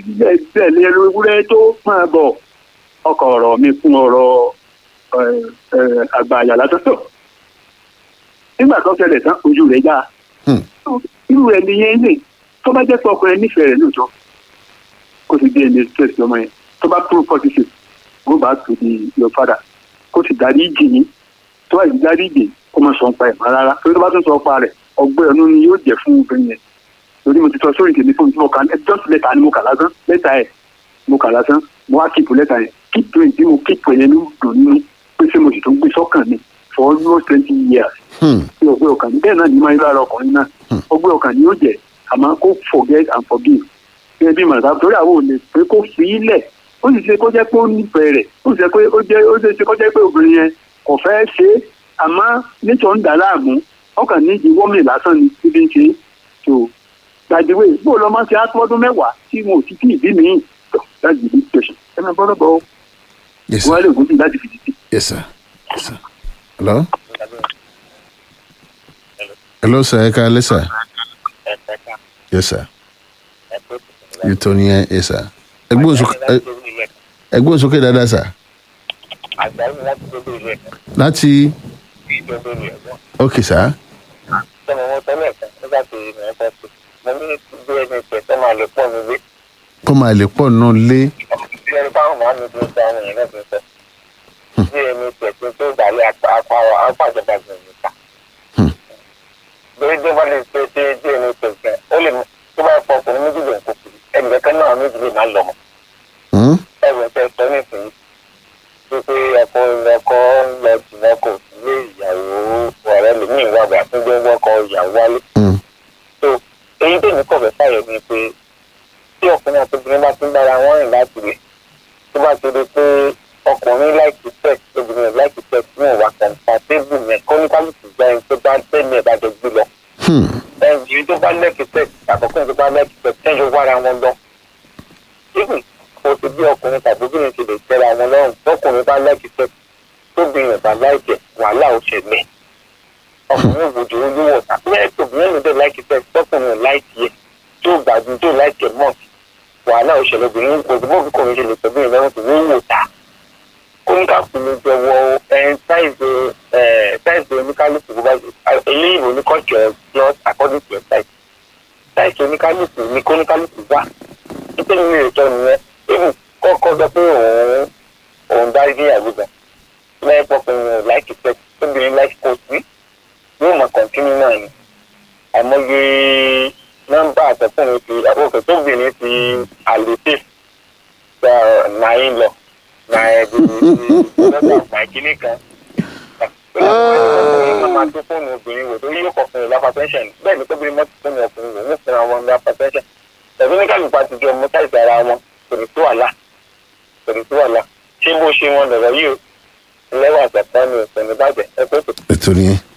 tẹ̀lé ewúrẹ́ tó máa bọ̀ ọkọ̀ ọ̀rọ̀ mi fún ọ̀rọ̀ àgbà àyàlá tó tọ̀ nígbà tó ṣẹlẹ̀ tán ojú rẹ̀ já Hmm. irú rẹ̀ nìyẹn lè tó bá jẹ́ pé ọkùnrin nífẹ̀ẹ́ rẹ̀ lóòótọ́ kó sì dé ẹni stress lọ́mọ yẹn tó bá prove positive go back to the your father kó sì darí ìjì yín tó bá sì darí ìjì kó má sọ ń pa ẹ̀ mọ́ rárá torí tó bá tún sọ pa rẹ̀ ọgbẹ́ ọ̀nù ni yóò jẹ́ fún obìnrin yẹn torí mo ti sọ sórí tèmi fún mi tí mo kà just lẹ́tà ni mo kà lásán lẹ́tà ẹ̀ mo kà lásán mo wá kíìpù lẹ́tà yẹn kíìpù yẹn tí mo kíìpù yẹn ló dùn nínú pé ṣé mo sì tún gbé sọ́kàn mi for almost twenty years Hmm. tí ọgbẹ́ ọkàn bẹ́ẹ̀ náà ni máa ń lára ọkùnrin náà ọgbẹ́ ọkàn ni yóò jẹ́ àmọ́ kó forget and forgive gẹ́gẹ́ bí màdà torí àwọn ò lè pé kó fi í lẹ̀ ó sì ṣe kó jẹ́ pé ó nífẹ̀ẹ́ rẹ̀ ó sì ṣe pé ó jẹ́ ó ṣe ṣe kó jẹ́ pé obìnrin yẹn kò fẹ́ ṣe é àmọ́ nítorí ń dà láàmú ọkàn ní ìdí wọ́mì lásán ni síbi ń ṣe é tó gbàdúrà bó lọ máa ń ṣe àtọ́dún mẹ́wàá tí mo ò ti tí ìbí mi tó láti ìdí tẹ̀sán ẹ máa bọ́dọ̀ bọ́ yes wọn á sir lè gùn sí láti fi títí. yes sir yes sir hello hello sir ẹ káalẹ́ sir yes sir ètò nìyẹn yes sir ẹgbẹ́ òsókè ẹ- ẹgbẹ́ òsókè dáadáa sir àgbáyé láti gbogbo ilé ẹ̀kọ́ láti ìjọba ilé ẹ̀kọ́ ok sir sọmọ wọn tẹ́lẹ̀ kan nígbà tí ìrìn ẹ̀kọ́ pé mo ní bí ẹni pẹ̀ tó máa lè pọ̀ nílé kó máa lè pọ̀ náà lé bí ẹni báwọn máa ń dúró sí àwọn èèyàn náà ti sọ bí ẹni pẹ̀ tó tó dàlẹ́ apá ìjọba gbìyànjú ta Hmm. lórí tó bá lè ṣe ṣe bí ẹni pẹ̀ gan ó lè mú tó bá fọ ọkùnrin méjì lè kó kiri ẹnì kankan náà méjì lè má lọ mọ́ Hmm? ẹ̀rọ tẹ sọ nísìnyí wípé ọkọ ọkọ ń lọ jìnnà kò sí ilé ìyàwó ọ̀rẹ́ lèmi ìwà àgbà tó gbé wọ́kọ ìyàwó wálé Hmm. so èyí tèmi kọ̀ fẹ́ fàyọ̀ ni pé tí ọkùnrin àti obìnrin bá ti ń bára wọn rìn láti rè tó bá ti di pé ọkùnrin láìkí sex obìnrin láìkí sex ní ìwà kọ̀ǹtàtébù yẹn kó ní kálukú gba ẹni tó bá tẹ́lẹ̀ ẹ̀ bá jọ gbé lọ Hmm. ẹnjìn tó bá lẹ́kì sex àkọ́kọ́ tó bá lẹ́kì sex tẹ́jọ́ wára wọn lọ even kò sí bí ọkùnrin tàbí obìnrin ti lè tẹ́ra wọn lọ́rùn tọkùnrin bá lẹ́kì sex tóbìnrin bá láìkẹ̀ wàhálà ó ṣẹlẹ̀ ọkùnrin òbòjò ojú wọ̀ tàbí ẹ̀kọ́ obìnrin ló dé láìkì sex tọkùnrin ò láìkì ẹ̀ tó gbàdúrà tó láìkì ẹ̀ mọ̀ wàhálà ó ṣẹlẹ̀ obìnrin kò sí bóbi kò ní ṣe lè tọ́bìnrin lọ́rùn tó ní wò ta kóníkàkú ló jẹ wọ ẹn sáìzì ẹ sáìzì oníkálùkù bó bá eléyìí oníkọ̀jọ plus according to your size sáìzì oníkálùkù ní kóníkálùkù wà nítorí mi ò tọ́ nìyẹn ebi kọ́kọ́ sọ pé òun òun dárí ní ìyàwó gan lẹ́yìn pọ́kùnrin ò láìkì pẹ́ tóbìnrin láìkì kò sí yóò mọ̀ kọ́ntínú náà ni àmọ́yé nọ́mbà àtẹ̀kùnrin ti àkókò tóbìnrin ti àlètè náà ń lọ na ẹbí lọ́dọ̀ àgbà kínní kan. ọkùnrin máa tó fóònù obìnrin wò torí yóò kọkùnrin lápá pension bẹ́ẹ̀ ni tóbi mọ́tò fóònù ọkùnrin wò wọ́n fúnra wọn lápá pension. ẹ̀bí ní kálukú àti jọ mú táìsì ara wọn kò ní tó wàhálà kò ní tó wàhálà ṣé bó ṣe wọn lọ̀rọ̀ yìí o lẹ́wọ̀n àgbàtà ni òsèǹdì bàjẹ́ ẹ pé kò ètò nìyẹn